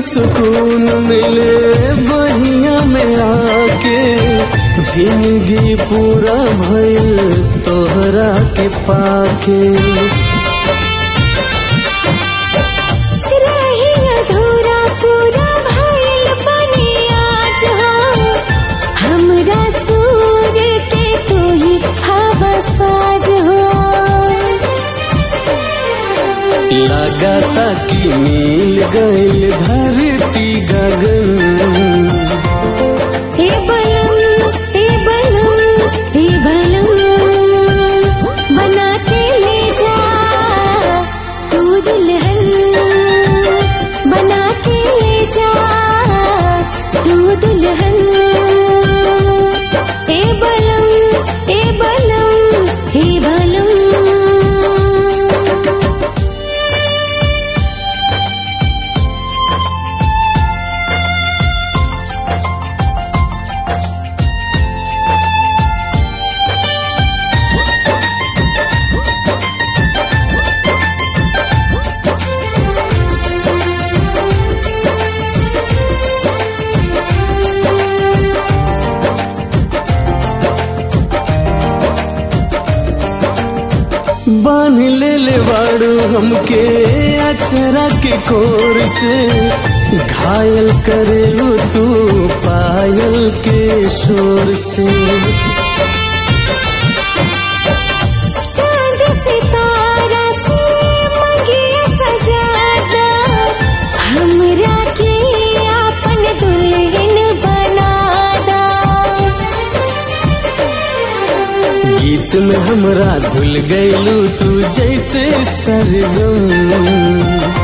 सुकून मिले बहिया में आके जिंदगी पूरा भइल तोहरा के पाके रही अधूरा पूरा भइल बनी आज हो हमरा सूर्य के तू ही हवा साज हो लगाता कि मिल गइल धरती गगन हे बलम हे बलम हे बलम बना के ले जा तू दुल्हन बना के ले जा तू दुल्हन हे बलम हे बलम हे बलम बांध ले ले बाड़ू हमके अचरा के कोर से घायल करेलू तू पायल के शोर से चांद सितारा से मंगिए सजादा हमरा के आपन दुल्हन बनादा गीत में हमरा धुल गइलू तू जैसे सरगम